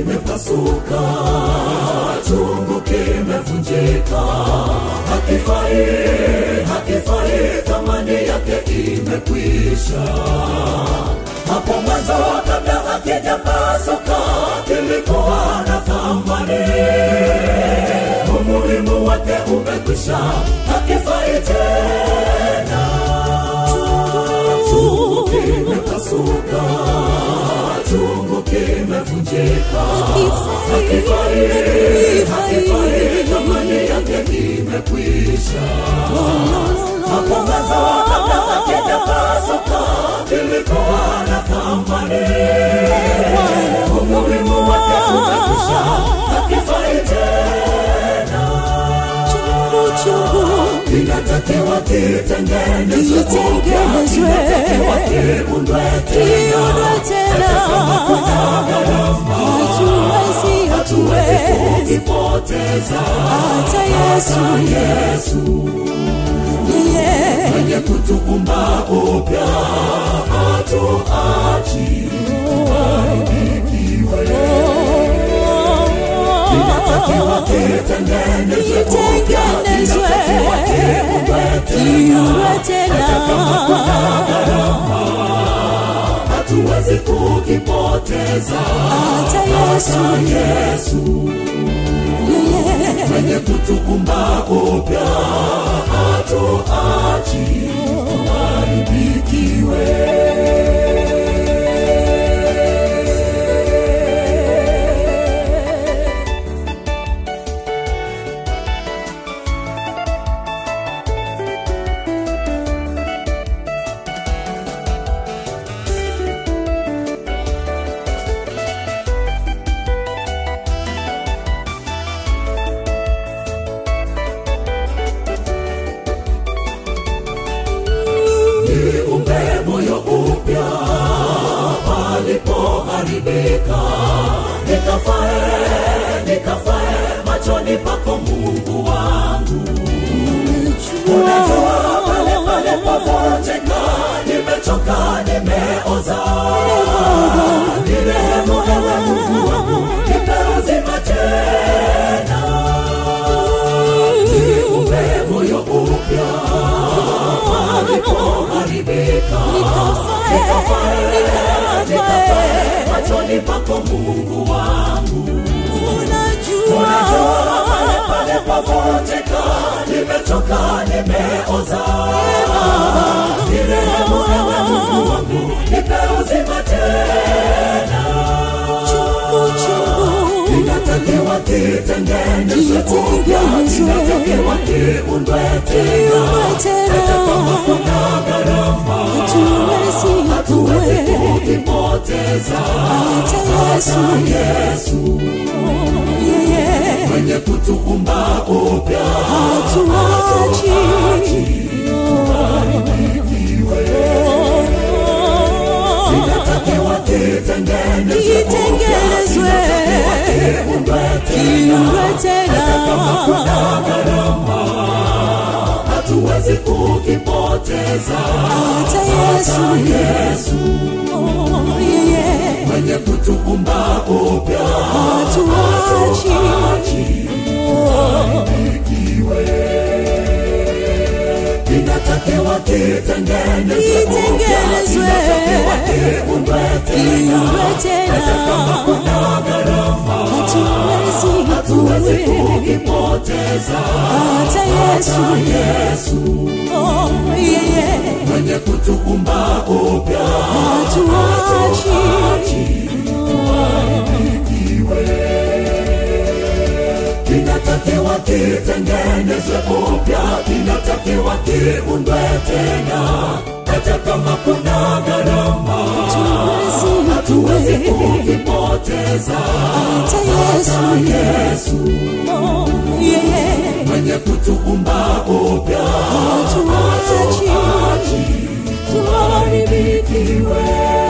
kimepasuka, chungu kimevunjika, hakifai, hakifai, thamani yake imekwisha. Hapo mwanzo kabla hakijapasuka, kilikuwa na thamani, umuhimu wake umekwisha, hakifai tena. Chungu kimepasuka, chungu kimevunjika, hakifai, hakifai, thamani yake imekwisha. Hapo mwanzo kabla hakijapasuka, kilikuwa na thamani, umuhimu wake umekwisha, hakifai tena. Kinatakiwa kitengenezwe upya, Kitengenezwe. kinatakiwa kiundwe tena. Hatuwezi, Hatuwezi hatuwezi kukipoteza hata Yesu Yesu yeye mwenye kutuumba upya, hatuachi tuharibikiwe. Kinatakiwa kitengenezwe upya, Kitengenezwe. kinatakiwa kiundwe kiuwe tena. tena hatuwezi kukipoteza hata Yesu Yesu yeye mwenye kutuumba upya, hatuachi tuharibikiwe. Niumbe moyo upya palipoharibika, nikafae, nikafae machoni pako Mungu wangu. Unajua pale pale pavunjika, nimechoka, nimeoza. Nirehemu ewe Mungu wangu, nipe uzima tena. Niumbe moyo upya palipoharibika, nikafae, nikafae machoni pako Mungu wangu. Unajua pale pale pavunjika, nimechoka, nimeoza. Nirehemu ewe Mungu wangu, nipe uzima tena. Kinatakiwa kitengenezwe upya, kinatakiwa kiundwe tena. Hata kama kuna gharama, hatuwezi kukipoteza. Hata Yesu mwenye kutuumba upya, hatuachi tuharibikiwe. Kinatakiwa kitengenezwe upya, Kitengenezwe. kinatakiwa kiundwe tena. Hata kama kuna gharama, hatuwezi kukipoteza. hata Yesu Yesu yeye mwenye kutuumba upya, hatuachi hatuachi tuharibikiwe. Kinatakiwa kitengenezwe upya, Kitengenezwe. kinatakiwa kiundwe tena. kiuwe tena Hata kama kuna gharama, hatuwezi hatuwezi kuwe kukipoteza. hata Yesu Yesu yeye mwenye kutuumba upya, hatuachi hatuachi tuharibikiwe. Kinatakiwa kitengenezwe upya, kinatakiwa kiundwe tena. Hata kama kuna gharama, hatuwezi kukipoteza. hata Yesu Yesu yeye mwenye kutuumba upya, hatuachi hatuachi tuharibikiwe.